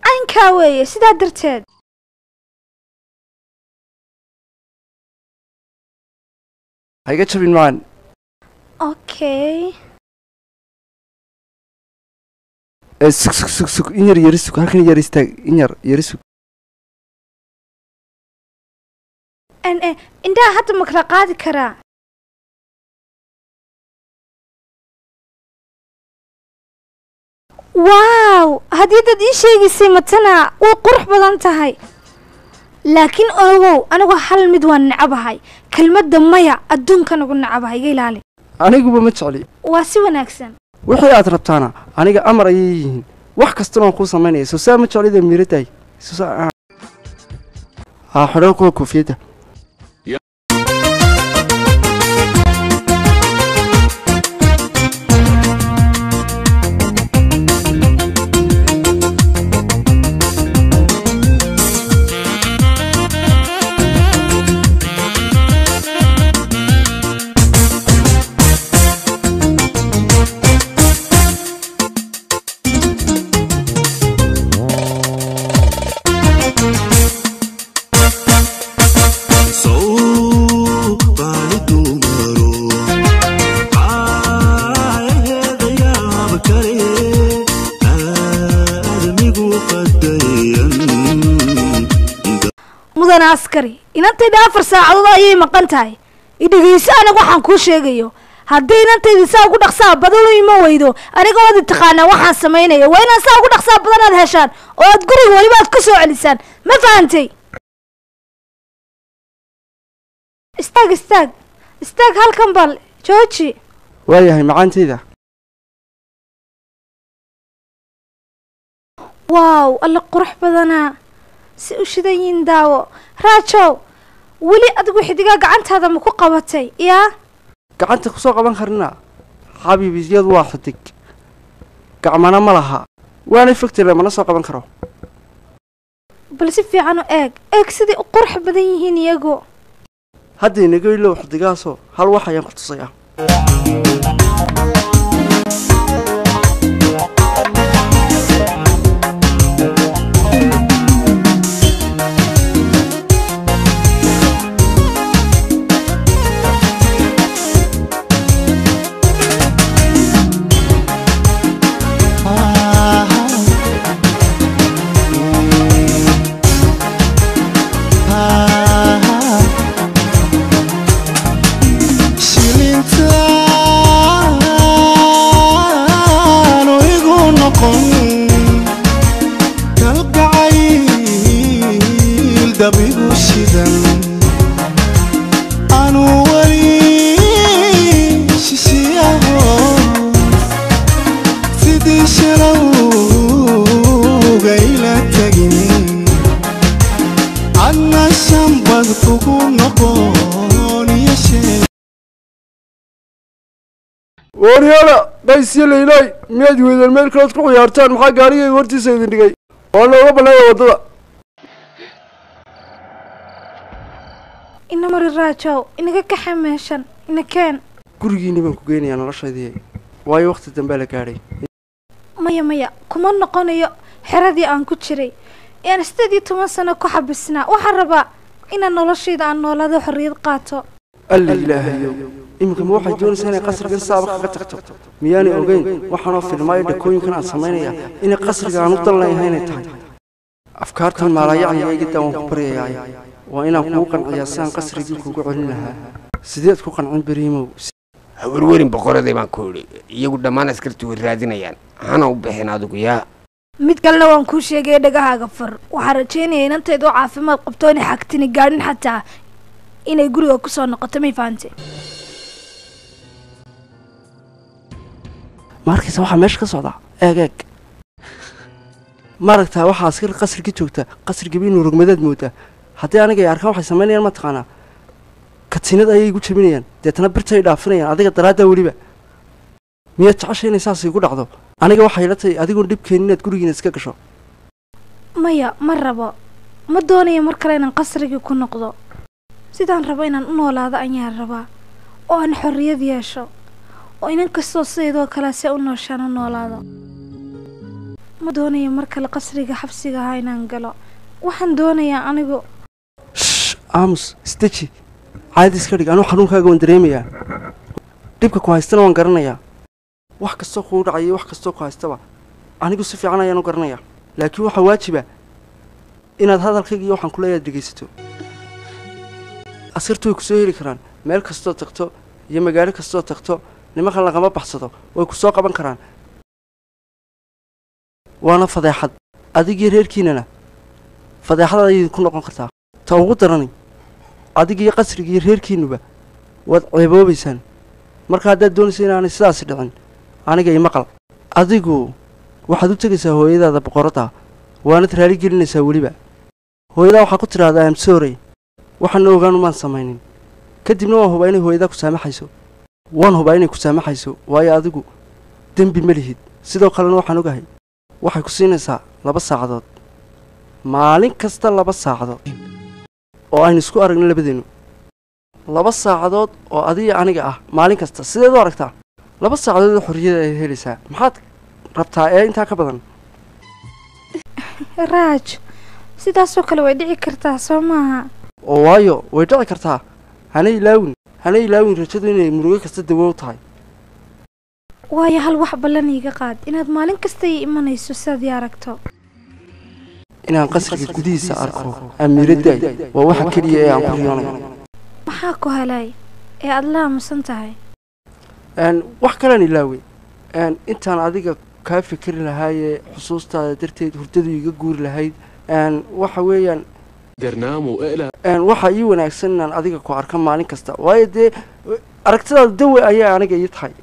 caynkaa weeye sidaa darteed ha iga jabin macaan okay ee sug sug sug sug in yar yari sug halkan yar istaag in yar yari sug n e indhaha hadda ma kala qaadi karaa waaw haddii dad ii sheegaysay matana way qurux badan tahay laakiin ogow anigu hal mid waan necabahay kelmadda maya adduunkan ugu necabahay iga ilaali aniguba ma jecli waa si wanaagsan wixii aad rabtaana aniga amar ayay yihiin wax kastana waan kuu samaynaya soo saa ma jeclida miiradaay soo saa haa xidho kuwa koofiyadda mudane askari inantayda afar saacadood ayay maqan tahay idhegeyso aniga waxaan kuu sheegayo haddii inantayda saa ugu dhaqsaa badan u ima weydo aniga waad taqaanaa waxaan samaynaya waa inaad saa ugu dhaqsaa badan aad heshaan oo aad guriga weliba aad ka soo celisaan ma fahantay istaag istaag istaag halkan bal jooji waayahay macaantayda waaw alla qurux badanaa si u shidan yihiin daawo raajow weli adigu xidigaa gacantaada ma ku qabatay yaa gacanta kusoo qaban karnaa xabiibisyadu waa xidig gacmana ma laha waanay fogtile mana soo qaban karo bal si fiican u eeg eeg siday u qurux badan yihiin iyagu hadda inaga ilow xidigaasoo hal wax ayaan ku tusayaa shilintaanu igu noqon kalgacayl dabigu shidan anu weli shishiyaho sidii shalowga ila tagin adna shambad kugu noqon iyo sheeg waryaala qaysiyo laylay miyaad weydeen meel kaleod ku ciyaartaan maxaa gaarigayga hortiisa idin dhigay waa nooga banneeya waddada ina mari raajow inaga kaxa meeshan ina keen gurigiinni baan ku geynayaa noloshaydii waayo wakhti dambea la gaadhay maya maya kuma noqonayo xeradii aan ku jiray ean sideed iyo toban sano ku xabisnaa waxaan rabaa inaan noloshayda aan noolaado xorriyad qaato alla ilaahayow iminka ma waxay doonaysaa inay qasrigan saaba kaga tagto miyaanay ogeyn waxaanoo filmaayo dhakooyinkan aan samaynaya inay qasriga aan u dan leeyahay inay tahay afkaartan maalayacniga igiddaa waan ku baryayaa waa inaan kugu qanciyaa si aan qasrigii kugu celin lahaa sideed ku qancin beriimow hawarwerin boqoraday baan ku idhi iyagu dhammaan askartii way raadinayaan hana u bixin adigu yaa mid kalena waan kuu sheegaya dhagahaaga far waxaan rajeynaya inantayda oo caafimaad qabto inay xagtini gaadhin xataa inay guriga kusoo noqoto may fahante ma arkaysa waxaa meesha ka socdaa eeg eeg ma aragtaa waxaa askar qasriga joogta qasrigiba inuu rogmadaad moodaa haddii aniga ay arkaan waxay samaynayaan ma taqaanaa katiinad ayay igu jabinayaan deetana birtay dhaafinayaan adiga daraaddaa weliba miyaad jecesha inay saas igu dhacdo aniga waxay la tahay adigoon dhibkeenin inaad gurigiina iska gasho maya ma rabo ma doonayo mar kale inaan qasrigii ku noqdo sidaan rabo inaan u noolaado ayaan rabaa oo aan xorriyad yeesho oo inan kastoo sidaydoo kale se u nooshaan u noolaado ma doonayo mar kale qasriga xabsiga ahaa inaan galo waxaan doonayaa anigu shh aamus isdeji caadi iska dhig anuu xanuunkaaga waan dareemayaa dhibka ku haystana waan garanayaa wax kastoo kuu dhacaya iyo wax kastoo ku haystaba anigu si fiican ayaan u garanayaa laakiin waxaa waajiba inaad hadalkayga iyo waxaan kuleeyaad dhegaysato askartu way ku soo heli karaan meel kastoo tagto iyo magaalo kastoo tagto nimankan lagama baxsado way ku soo qaban karaan waana fadeexad adigii reerkiinana fadeexad ayay ku noqon kartaa ta ugu darani adigiyo qasrigiiyo reerkiinuba waad ceeboobaysaan marka haddaad doonaysa inaanay sidaasi dhicin aniga imaqal adigu waxaad u tegaysaa hooyadaada boqoradda waanad raali gelinaysaa weliba hooyadaa waxaa ku tidhaahdaa am sorry waxaana ogaanu maan samaynin kadibna waan hubaa inay hooyadaa ku saamaxayso waan hubaa inay ku saamaxayso waayo adigu dembi ma lihid sidoo kalena waxaan ogahay waxay ku siinaysaa laba saacadood maalin kasta laba saacadood oo aynu isku aragno labadeennu laba saacadood oo adiga aniga ah maalin kasta sideed u aragtaa laba saacadood oo xorriyada ay helaysaa maxaad rabtaa ee intaa ka badan raaj sidaasoo kale way dhici kartaa soo maaha oo waayo way dhici kartaa hana ilaawin hana ilaawin rajadu inay murugo kasta dawo u tahay waayo hal wax ballan iiga qaad inaad maalin kasta ii imanayso sidaad ii aragto inaan qasriga gudihiisa arko amiiraddaay waa waxa keliya ee aan ku riyoonayo maxaa ku helay ee aada la aamusan tahay n wax kalaan ilaawey n intaan adiga kaa fikri lahaayee xusuustaada darteed hurdadu iga guuri lahayd n waxa weeyaan درناه وإقلع n waxaa ii wanaagsan inaan adiga ku arka maalin kasta waayo dee aragtidaada dawe ayaa aniga ii tahay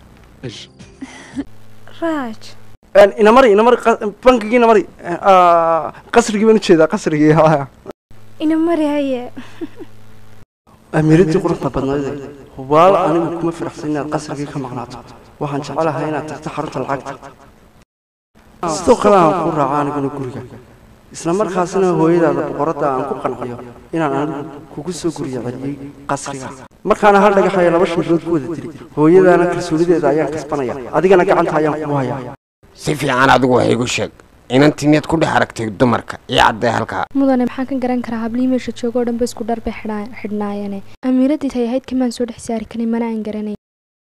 raaj n inamari inamari qa- bankigii inamari qasrigii baan ujeedaa qasrigii haa ina mari haye amiiraddii quruxda badnayde hubaal anigu kuma firaxsan inaad qasrigii ka maqnaato waxaan jecelahay inaad tagto xarunta lacagta sidoo kale aan ku raaco aniguna guriga isla markaasina hooyadaada boqoradda aan ku qanciyo inaan anigu kugu soo guriya celiyey qasriga markaana hal dhagax ayaa laba shimbirood ku wada diri hooyadaana kalsoonideeda ayaan kasbanaya adigana gacanta ayaan kugu hayaa si fiican adigu wax igu sheeg inantii miyaad ku dhex aragtay dumarka iyo caddee halkaa mudane maxaan ka garan karaa hablihii meesha jooga oo dhanba isku dhar bay xidhaa- xidhnaayeene amiiraddii tay ahayd kamaan soo dhex saari karin mana aan garanay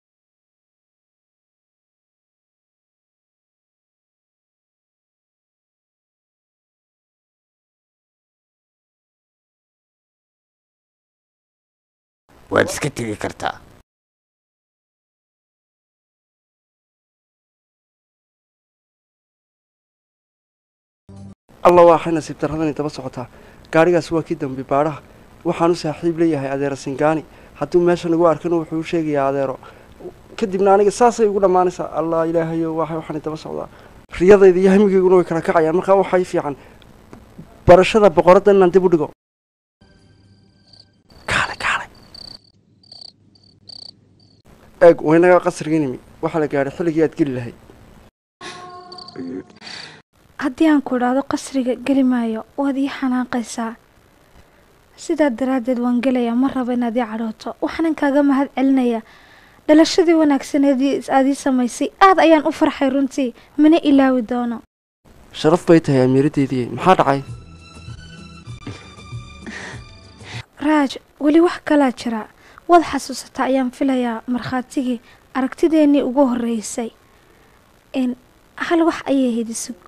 waad iska tegi kartaa alla waxay nasiib darradani daba socotaa gaadhigaas waa kii dambi baadhaha waxaan u saaxiib leeyahay adeero singaani hadduu meesha nagu arkana wuxuu u sheegayaa adeero kadibna aniga saasay ugu dhammaanaysaa allah ilaahayo waxa waxaani daba socdaa riyadayda iyo hamigayguna way kala kacayaan markaa waxay fiican barashada boqoradda inaan dib u dhigo kaale kaale eeg waynagaa qasrigii nimi waxaa la gaadhay xilligii aad geli lahayd haddii aan ku idhaahdo qasriga geli maayo waad ii xanaaqaysaa sidaa daraaddeed waan gelayaa ma rabo inaad ii cadhooto waxaanan kaaga mahad celinayaa dhalashadii wanaagsaneed aad ii samaysay aad ayaan u farxay runtii mana ilaawi doono sharaf bay tahay amiiraddeedii maxaa dhacay raaj weli wax kalaa jira waad xasuusataa ayaan filayaa markhaatigii aragtideennii ugu horreysay n hal wax ayay ahayd isug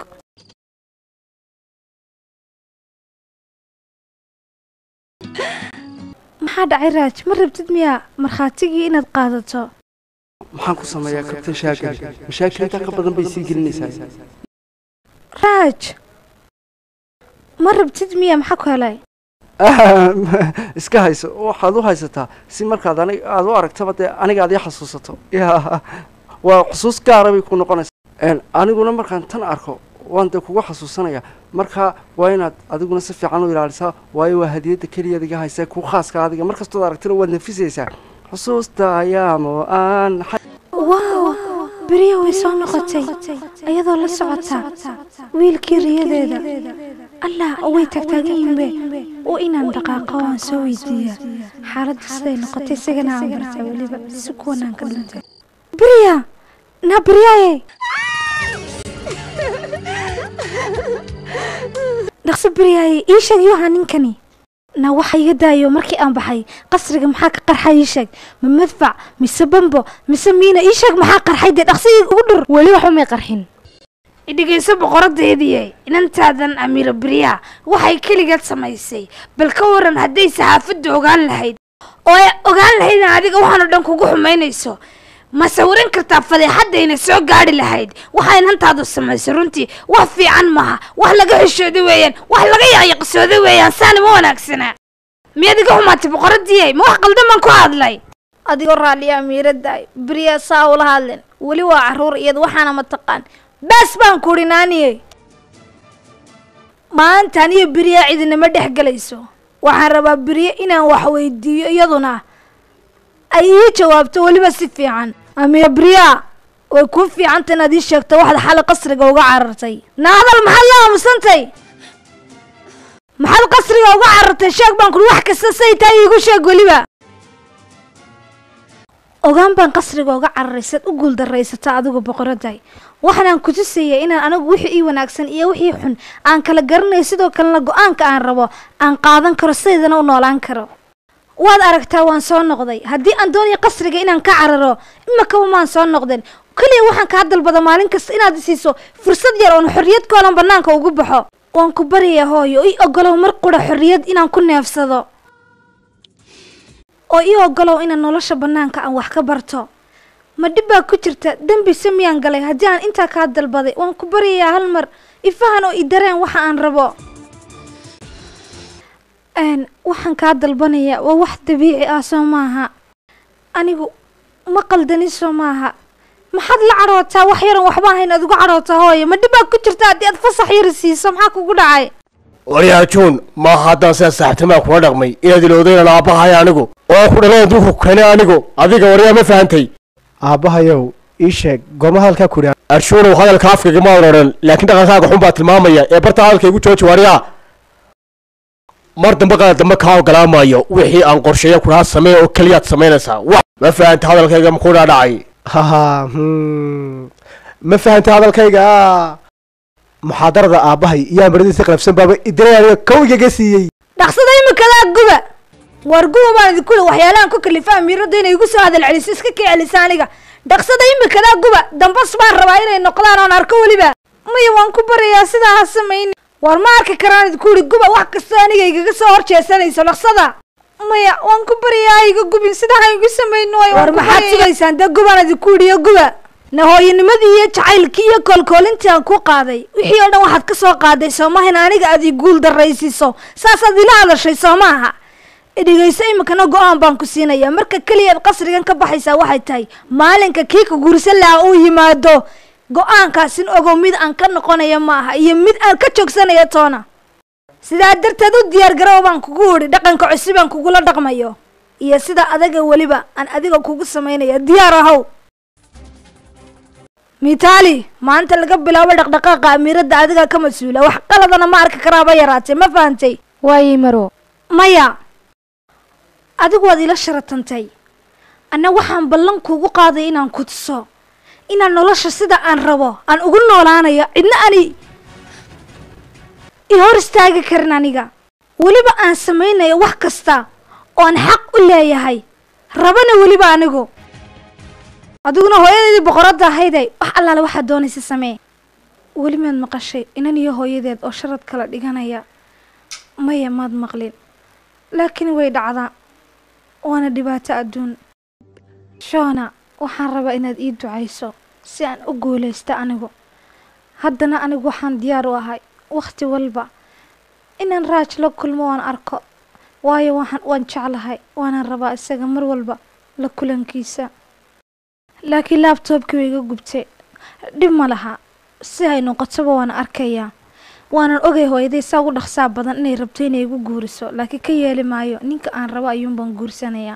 maxaa dhacay raaj ma rabtid miyaa markhaatigii inaad qaadato maxaan ku sameeyaa kabtan shaagari mashaakil intaa ka badan bay sii gelinaysaa raaj ma rabtid miyaa maxaa ku helay iska hayso waxaad u haysataa si markaad anig aad u aragtaba dee aniga aad ii xasuusato ya waa xusuus gaara bay ku noqonaysaa aniguna markaan tan arko waan dee kugu xasuusanaya marka waa inaad adiguna si fiican u ilaalisaa waayo waa hadiyadda keliyaad iga haysaa ku khaaska adiga markastood aragtina waad nafisaysaa xusuusta ayaamo aan waaw beriya way soo noqotay ayadoo la socotaa wiilkii riyadeeda allah way tagtaagan yihiinbe oo inaan dhaqaaqo aan soo weydiiya xaaladda siday noqotay isagana aan bartaa weliba si kuwanaan ka dhintay beriya na beriyaaye dhaqso beryaaye ii sheeg yuha ninkani na waxa iga daayo markii aan baxay qasriga maxaa ka qarxay ii sheeg ma madfac mise bambo mise miina ii sheeg maxaa qarxay dee dhaqso ii ugu dhur weli waxba may qarxin idhegayso boqoradeediye inantaadan amiiro beryaa waxay keligeed samaysay bal ka waran hadday saxaafadda ogaan lahayd oo ay ogaan lahaydna adiga waxaanoo dhan kugu xumaynayso ma sawiran kartaa fadeexaddayna soo gaadhi lahayd waxaa inantaadu samaysay runtii wax fiican maaha wax laga xishooda weeyaan wax laga yaqyaqsooda weeyaan saana ma wanaagsanaa miyaad iga xumaatay boqoradiiye ma wax qaldan baan ku hadlay adigoo raalliya amiiradaay beryaa saa ula hadlen weli waa carruur iyada waxaana mataqaan baas baan kuhi naaniye maanta aniyo beriya cidinama dhex gelayso waxaan rabaa beriye inaan wax weydiiyo iyaduna ay ii jawaabto weliba si fiican amiya beriya way kuu fiicanta inaad ii sheegto waxaad xali qasriga uga carartay na hadal maxaad la aamusantay maxaad qasriga uga carartay sheeg baan kuri wax kasta say tahay iigu sheeg weliba ogaan baan qasriga uga cararay saad u guuldaraysato adigu boqoraday waxaanaan ku tusaya inaan anigu wixii ii wanaagsan iyo wixii xun aan kala garanayo sidoo kalena go-aanka aan rabo aan qaadan karo sidaydana u noolaan karo waad aragtaa waan soo noqday haddii aan doonayo qasriga inaan ka cararo imakaba maan soo noqden keliya waxaan kaa dalbada maalin kasta inaad isiiso fursad yar oon xorriyad koolan bannaanka ugu baxo waan ku baryayaa hooyo ii ogolow mar qura xorriyad inaan ku neefsado oo ii ogolow inaan nolosha bannaanka aan wax ka barto ma dhib baa ku jirta dembi se miyaan galay haddii aan intaa kaa dalbaday waan ku baryayaa hal mar ifahan oo i dareen waxa aan rabo n waxaan kaa dalbanayaa waa wax dabiici ah soo maaha anigu ma qaldani soo maaha maxaad la cadhootaa wax yaran waxba ahayn aad uga cadhootaa hooyo ma dhib baa ku jirta haddii aad fasax yari siiso maxaa kugu dhacay waryaa juun maaha haddaan sidaa saaxiibtimaa kula dhaqmay inaad ilowdaynan aabbahay anigu oo aan ku dhalan adduunku keenay anigu adiga waryaa ma fahantay aabbahayow ii sheeg goorma hadalkaa ku idhaa arshuunow hadalka afkayga ma odhan laakiin dhaqankaaga xun baa tilmaamaya ee barta hadalka igu jooji waryaa mar dambe qaad dambe kaa ogolaamayo wixii aan qorsheeya kudhaa samee oo keliyaad samaynaysaa wax ma fahanta hadalkayga makuu dhaadhacay haha hmm. ma fahantay hadalkayga muxaadarada aabbahay yaa maradiisa qalabsan baaba idiray aniga kowgiga siiyey dhaqsada imikadaa guba waar guba baan idinku le waxyaalahan ku kalifa amiirada inay igu soo hadal celiso iska kii celisa aniga dhaqsada imikadaa guba dambas baan rabaa inay noqdaan oon arko weliba maya waan ku baryayaa sidaa ha samayni waar ma arki karaan idinku ihi guba wax kastoo aniga igaga soo hor jeesanayso dhaqsada maya waan ku baryayaa ha iga gubin sidaa ha igu samayni waay war maxaad sugaysaan dee gubaan idinku idhiyo guba nahooyanimadii iyo jacaylkii iyo koolkoolintii aan ku qaaday wixii oo dhan waxaad ka soo qaaday soomahan aniga aad ii guul daraysiiso saasaad ila hadashay soo maaha dhegayso iminkana go-aan baan ku siinayaa marka keliyaad qasrigan ka baxaysaa waxay tahay maalinka kii ka guursan lahaa uu yimaado go-aankaasin ogow mid aan ka noqonayo ma aha iyo mid aan ka joogsanayo toona sidaa darteed u diyaar garow baan kugu idhi dhaqanka cusub aan kugula dhaqmayo iyo sida adaga weliba aan adiga kugu samaynaya diyaar ahow mitaali maanta laga bilaabo dhaqdhaqaaqa amiiradda adiga ka mas-uula wax qaladana ma arki karaaba yaraatee ma fahantay waayey maro maya adigu waad ila sharatantay anna waxaan ballan kuugu qaaday inaan ku tuso inaan nolosha sida aan rabo aan ugu noolaanayo cidna ani i hor istaagi karin aniga weliba aan samaynayo wax kasta oo aan xaq u leeyahay rabana weliba anigu adiguna hooyadeedii boqoradda ahayday wax allaale waxaad doonaysa samee weli maad maqashay inan iyo hooyadeed oo sharad kala dhiganaya maya maad maqlin laakiin way dhacdaa waana dhibaato adduun shoona waxaan rabaa inaad ii ducayso si aan u guulaysto anigu haddana anigu waxaan diyaar u ahay wakhti walba inaan raaj la kulmo waan arko waayo waxaan waan jeclahay waanaan rabaa isaga mar walba la kulankiisa laakiin laabtoobkii way iga gubtay dhib ma laha si ay noqotoba waan arkayaa waanan ogay hooyaday saa ugu dhaqsaa badan inay rabto inay igu guuriso laakiin ka yeeli maayo ninka aan rabo ayuunbaan guursanayaa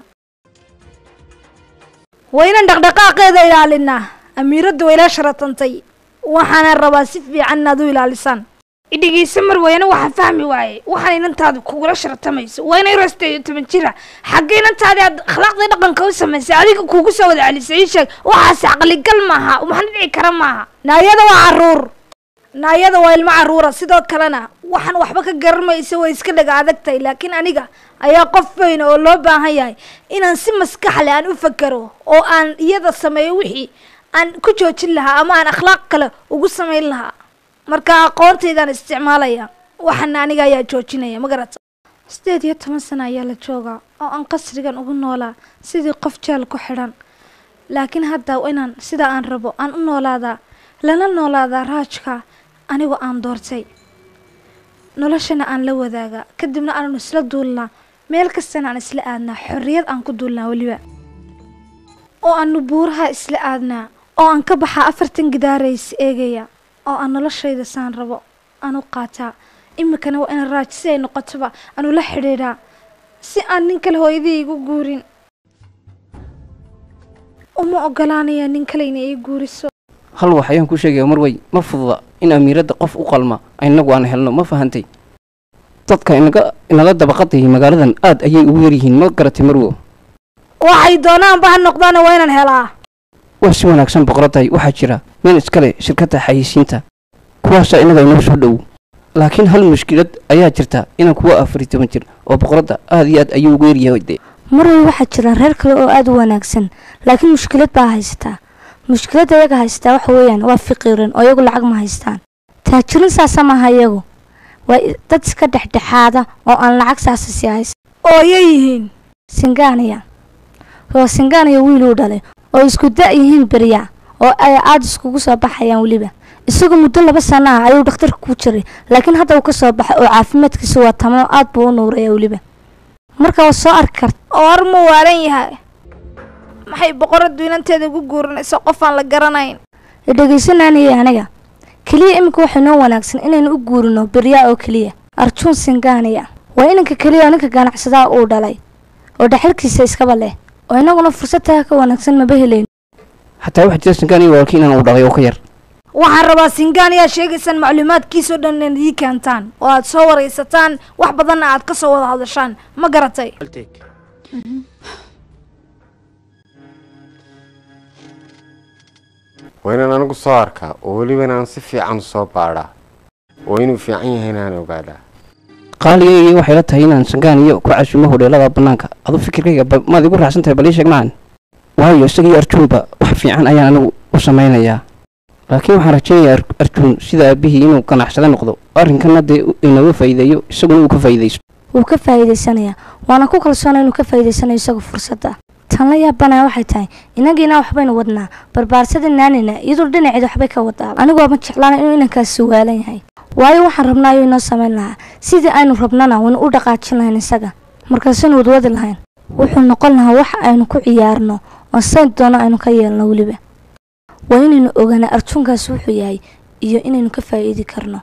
waa inaan dhaqdhaqaaqeeda ilaalinaa amiiradda way ila sharatantay waxaana rabaa si fiican inaad u ilaalisaan idhegeysa mar wayna waxaan fahmi waaye waxaan inantaadu kugula sharatamayso waa inay rasta iyo toban jira xagga inantaadi aad akhlaaqdii dhaqanka u samaysay adiga kuugu soo wada celisay ii sheeg waxaas caqligal maaha waxna dhici kara maaha naayada waa caruur naayada waa ilmo caruura sidoo kalena waxaan waxba ka garanmaysa way iska dhaga adag tahay laakiin aniga ayaa qof weyn oo loo baahan yahay inaan si maskaxle aan u fakero oo aan iyada sameeyo wixii aan ku joojin lahaa ama aan akhlaaq kale ugu samayn lahaa marka aqoontaydaan isticmaalaya waxana aniga ayaa joojinaya ma garata sideed iyo toban sano ayaa la joogaa oo aan qasrigan ugu noolaa sidii qof jeel ku xidhan laakiin hadda inaan sida aan rabo aan u noolaadaa lana noolaadaa raajka anigoo aan doortay noloshana aan la wadaagaa kadibna aanu isla duulnaa meel kastana aan isla aadnaa xorriyad aan ku duulnaa weliba oo aanu buuraha isla aadnaa oo aan ka baxaa afartan gidaarays eegaya oo aan noloshayda saan rabo aan u qaataa iminkana waa inaan raaj si ay noqotoba aanu la xidhiidhaa si aan nin kale hooyadii igu guurin uma ogolaanaya nin kale inay ii guuriso hal wax ayaan kuu sheegaya marwey ma fududa in amiiradda qof u qalma inagu aan helno ma fahantay dadka inaga inala dabaqadayay magaaladan aad ayay ugu yaryihiin ma garatay marwo waxay doonaanba ha noqdaana waa inaan helaa waa si wanaagsan boqoradday waxaa jira nin iskale shirkadda xayeysiinta kuwaasaa innaga inoo soo dhow laakiin hal mushkilad ayaa jirta inaan kuwa afar iyo toban jir oo boqoradda aad iyo aad ayuu ugu yaryahay de marway waxaa jira reer kale oo aada u wanaagsan laakiin mushkilad baa haysataa mushkiladda iyaga haysataa waxa weeyaan waa fiqiiran oo iyagu lacag ma haystaan taajirin saasa maaha iyagu waa dad iska dhexdhexaada oo aan lacag saasa sii haysan oo yay yihiin singaaniya waa singaaniya wiiluu dhalay oo isku da' yihiin berya oo ay aada iskugu soo baxayaan weliba isagu muddo laba sano ah ayuu dhakhtarka ku jiray laakiin hadda uu ka soo baxay oo caafimaadkiisa waa tamo aad buu u nuuraya weliba marka waa soo arki karta oo har muu waalan yahay maxay boqoraddu inanteeda ugu guuranayso qof aan la garanayn dhegaysananaya aniga keliya iminka waxay noo wanaagsan inaynu u guurino beryaa oo keliya arjuun singaaniya waa inanka keliya oo ninka ganacsadaa uu dhalay oo dhaxalkiisa iskaba leh oo inaguna fursad taa ka wanaagsan maba helayn xataa waxaa jira singaaniya walaalkii inaan uu dhalay oo ka yar waxaan rabaa singaan ayaa sheegaysaan macluumaadkiisoo dhan inaad ii keentaan oo aad soo waraysataan wax badanna aad ka soo wada hadashaan ma garatay waa inaan anigu soo arkaa oo weliba inaan si fiican soo baadhaa oo inuu fiican yahay inaan ogaadaa qaaligayga waxay la tahay inaan sangaaniyo ku casuumo hodheelada bannaanka adu fikirkayga ba- maad igu raacsan tahay bal ii sheeg macan waayo isagii arjuunba wax fiican ayaan anigu u samaynayaa laakiin waxaan rajaynayaa Ar- arjuun sida aabihii inuu ganacsado noqdo arrinkana dee u- inaga faa'iideeyo isaguna uu ka faa'iidaysto wuu ka faa'iidaysanayaa waana ku kalsoona inuu ka faa'iidaysanayo isaga fursadda tan la yaabanaya waxay tahay inagiina waxbaynu wadnaa barbaarsada naanina iyadoo dhinaceeda waxbay ka wadaa anigoo ma jeclaana inuu inankaasi waalan yahay waayo waxaan rabnaa ayuu inoo samayn lahaa sidii aynu rabnana waynu u dhaqaajin lahayn isaga markaasaynu wadwadi lahayn wuxuu noqon lahaa wax aynu ku ciyaarno oo sayn doono aynu ka yeelno weliba waa inaynu ogaana arjuunkaasi wuxuu yahay iyo inaynu ka faa'iidi karno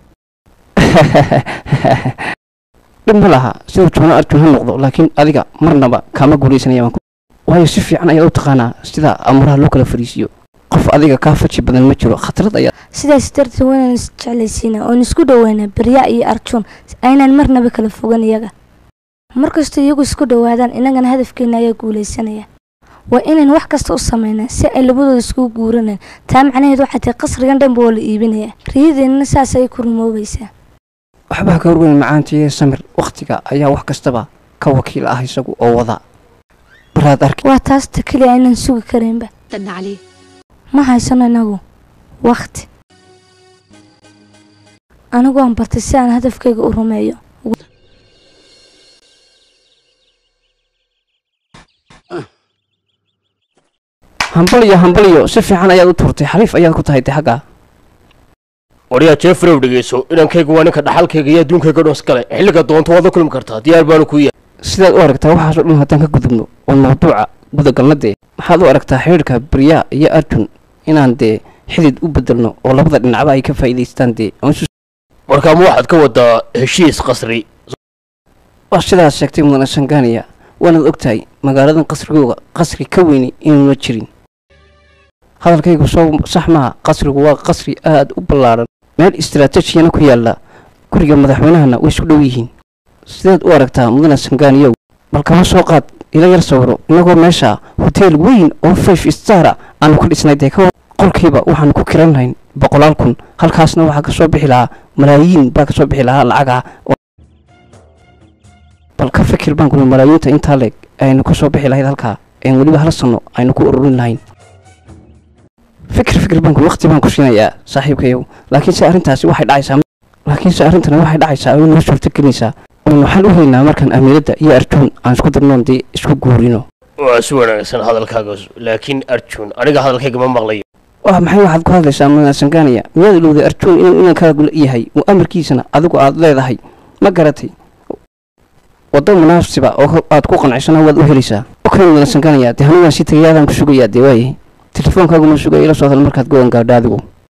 dhib ma laha siduu joono arjuun ha noqdo laakiin adiga marnaba kaama guulaysanaya baan ku waayo si fiican ayaad u taqaanaa sida amuraha loo kala fariisiyo qof adiga kaa faji badan ma jiro khatarad ayaa sidaas darteed waa inaan isjeclaysiina oon isku dhoweyna berya iyo arjuun aynaan marnaba kala fogan iyaga markastoo iyagu isku dhowaadaan innagana hadafkeena ayaa guulaysanaya waa inaan wax kasta u samaynaa si ay labadooda iskugu guuranaan taa macnaheed waxay tahay qasrigan dhanba oo la iibinaya riyadeennana saas ayay ku rumoobaysaa waxbaa ka horweyn macaantiiyo samir wakhtiga ayaa wax kastaba ka wakiil ah isagu oo wada baraad arki waa taasta keliya aynaan sugi karaynba ma haysano inagu wakhti anigu aan bartay si aan hadafkayga u rumeeyo hambaliyo hambaliyo si fiican ayaad u turtay xariif ayaad ku tahay de xagga waryaa jeffrow dhegeyso inankayga waa ninka dhaxalkayga iyo adduunkayga dhos gale xilliga doonto waad la kulmi kartaa diyaar baanu kuu yahay sidaad u aragtaa waxaasoo dhan haddaan ka gudubno oo mawduuca gudagalna dee maxaad u aragtaa xidhiirka baryaa iyo arjun inaan dee xidid u bedelno oo labada dhinacba ay ka faa'iidaystaan dee aan isu- markaama waxaad ka wadaa heshiis qasri waa sidaas sheegtay mudane sangaaniya waanaad og tahay magaaladan qasrigooga qasri ka weyni inuuna jirin hadalkaygu soo sax maaha qasrigu waa qasri aad u ballaadhan meel istaraatejiyana ku yaalla guriga madaxweynahana way isku dhow yihiin sideed u aragtaa mudane sangaaniyow bal kama soo qaad ila yar sawiro innagoo meesha hoteel weyn oo five stara aanu ka dhisnay dee ka qolkiiba waxaanu ku kiran lahayn boqolaal kun halkaasna waxaa kasoo bixi lahaa malaayiin baa kasoo bixi lahaa lacaga bal ka fikir baan kuli malaayiinta intaa leeg aynu kasoo bixi lahayd halkaa een weliba hal sano aynu ku ururin lahayn fikir fikir baan kuli waqti baan ku siinayaa saaxiibkayow laakiinse arrintaasi waxay dhacaysaa laakiinse arrintani waxay dhacaysaa oo noo suurto gelinaysaa oon waxaan u helaynaa markaan amiiradda iyo arjuun aan isku darnoon dee isku guurino waa si wanaagsan hadalkaaga laakiin arjun aniga hadalkayga ma maqlayo waa maxay waxaad ku hadlaysaa manasangaanaya miyaad ilowday arjuun inuu inankaagu yahay uu amarkiisana adigu aad leedahay ma garatay waddo munaasiba oo aad ku qancisana waad u helaysaa okay manasangaanaya dee hanugaan si tagayaadaan ku sugayaa dee waayahay telefoonkaagu ma sugaya ila soo hadal markaad go-aan gaadho adigu